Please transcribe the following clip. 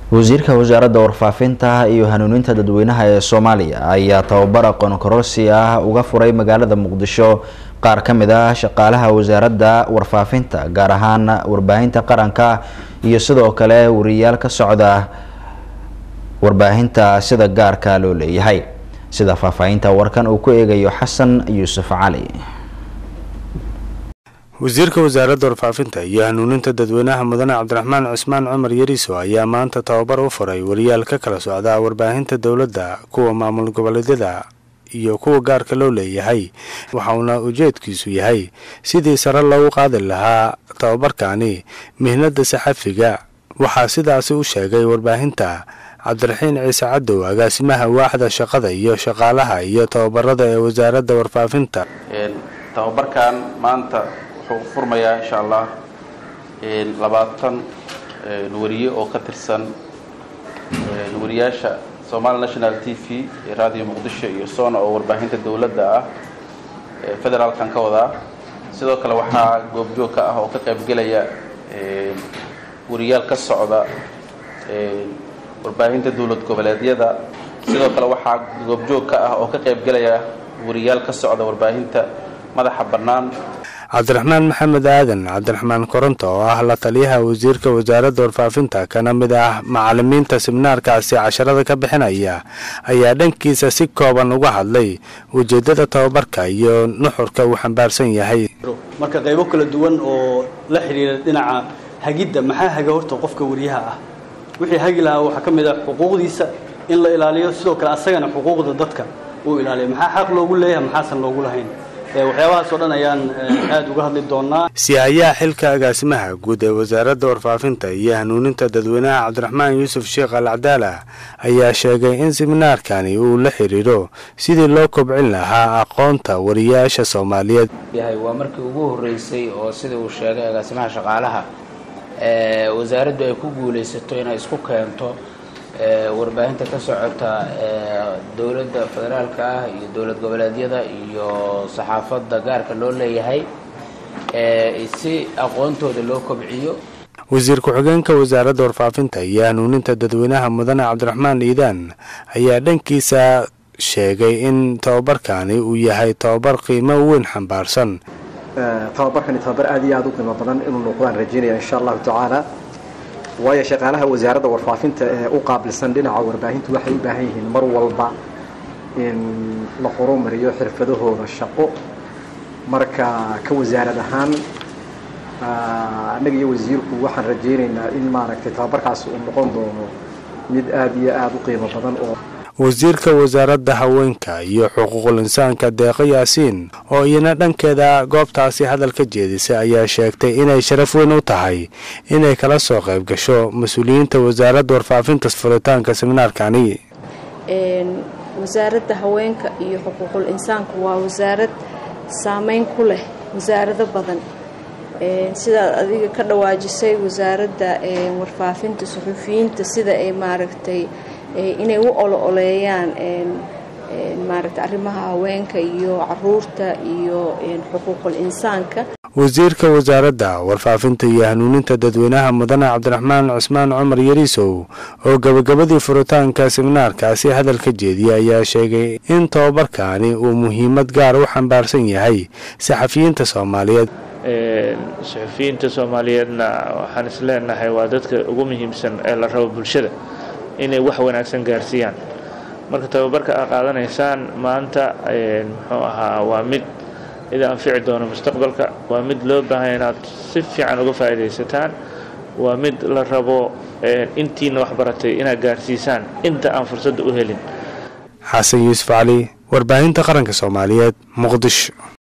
wasiirka wasaaradda warfaafinta iyo hanuuninta dadweynaha ee soomaaliya ayaa tababar aqoon kororsi ah uga furay magaalada muqdisho qaar ka mid ah shaqaalaha wasaaradda warfaafinta gaar ahaan warbaahinta qaranka iyo sidoo kale wariyaal ka socda warbaahinta sida gaarka loo leeyahay sida faahfaahinta warkan uu ku eegayo xasan yuusuf cali wasiirka wasaaradda warfaafinta iyo hanuuninta dadweynaha mudane cabdiraxmaan cusmaan cumar yariiso ayaa maanta tababar u furay wariyaal ka kala socda warbaahinta dowladda kuwa maamul goboleedyada iyo kuwa gaarka loo leeyahay waxauna ujeedkiisu yahay sidii sare loogu qaadi lahaa tababarkani mihnada saxafiga waxaa sidaasi u sheegay warbaahinta cabdiraxiin ciise cadow agaasimaha waaxda shaqada iyo shaqaalaha iyo tababarada ee wasaaradda warfaafinta tababarkan maanta wuxuu furmayaa insha allah labaatan wariye oo ka tirsan wariyaasha somali national t v ee radio muqdisho iyo sona oo warbaahinta dowladda ah federaalkan ka wadaa sidoo kale waxaa goobjoog ka ah oo ka qaybgelaya wariyaal ka socda warbaahinta dowlad goboleedyada sidoo kale waxaa goobjoog ka ah oo ka qaybgelaya wariyaal ka socda warbaahinta madaxa bannaan cabdiraxmaan maxamed aadan cabdiraxmaan koronto oo ah la taliyaha wasiirka wasaaradda warfaafinta kana mid ah macalimiinta siminaarkaasi casharada ka bixinaya ayaa dhankiisa si kooban uga hadlay ujeedada tababarka iyo nuxurka uu xambaarsan yahay marka qaybo kala duwan oo la xidhiira dhinaca hagidda maxaa haga horta qofka wariyaha ah wixii hagi lahaa waxaa ka mid ah xuquuqdiisa in la ilaaliyo sidoo kale asagana xuquuqda dadka uu ilaaliyo maxaa xaq loogu leeyahay maxaasan loogu lahayn waxyaabahaas oo dhan ayaan aada uga hadli doonaa si-aayaha xilka agaasimaha guud ee wasaaradda warfaafinta iyo hanuuninta dadweynaha cabdiraxmaan yuusuf sheekh al cadaala ayaa sheegay in siminaarkani uu la xiriiro sidii loo kobcin lahaa aqoonta wariyaasha soomaaliyeed yahay waa markii ugu horreysay oo sida uu sheegay agaasimaha shaqaalaha wasaaraddu ay ku guulaysato inay isku keento warbaahinta ka socota dowladda federaalka ah iyo dowlad goboleedyada iyo saxaafadda gaarka loo leeyahay si aqoontooda loo kobciyo wasiir ku-xigeenka wasaaradda warfaafinta iyo hanuuninta dadweynaha mudane cabdiraxmaan iidaan ayaa dhankiisa sheegay in tababarkani uu yahay tababar qiimo weyn xambaarsan tababarkani tababar aada iyo aada u qiimo badan inuu noqdaan rajeynaya insha allahu tacaala waayo shaqaalaha wasaaradda warfaafinta ee u qaabilsan dhinaca warbaahintu waxay u baahan yihiin mar walba in la horumariyo xirfadahooda shaqo marka ka wasaarad ahaan annaga iyo wasiirku waxaan rajaynaynaa in maaragtay tababarkaasi uu noqon doono mid aada iyo aada u qiimo badan oo wasiirka wasaaradda haweenka iyo xuquuqul insaanka deeqo yaasiin oo iyana dhankeeda goobtaasi hadal ka jeedisay ayaa sheegtay inay sharaf weyn u tahay inay kala soo qayb gasho mas-uuliyiinta wasaaradda warfaafinta furitaanka seminaarkani wasaaradda haweenka iyo xuquuqul insaanka waa wasaarad saameyn ku leh wasaarado badan sidaad adiga ka dhawaajisay wasaaradda warfaafinta suxuufiyiinta sida ay maaragtay inay u olo-oleeyaan maaragta arrimaha haweenka iyo caruurta iyo xuquuqul insaanka wasiirka wasaaradda warfaafinta iyo hanuuninta dadweynaha mudane cabdiraxmaan cusmaan cumar yariisow oo gabagabadii furitaanka seminaarkaasi hadal ka jeediyay ayaa sheegay in tababarkaani uu muhiimad gaar u xambaarsan yahay saxafiyiinta soomaaliyeed saxafiyiinta soomaaliyeedna waxaan is leenahay waa dadka ugu muhiimsan ee la rabo bulshada inay wax wanaagsan gaarsiiyaan marka tababarka aad qaadanaysaan maanta muxuu ahaa waa mid ida anfici doono mustaqbalka waa mid loo baahanya inaad si fiican uga faa'iidaysataan waa mid la rabo intiina wax baratay inaad gaarsiisaan inta aan fursadda u helin xasan yuusuf cali warbaahinta qaranka soomaaliyeed muqdisho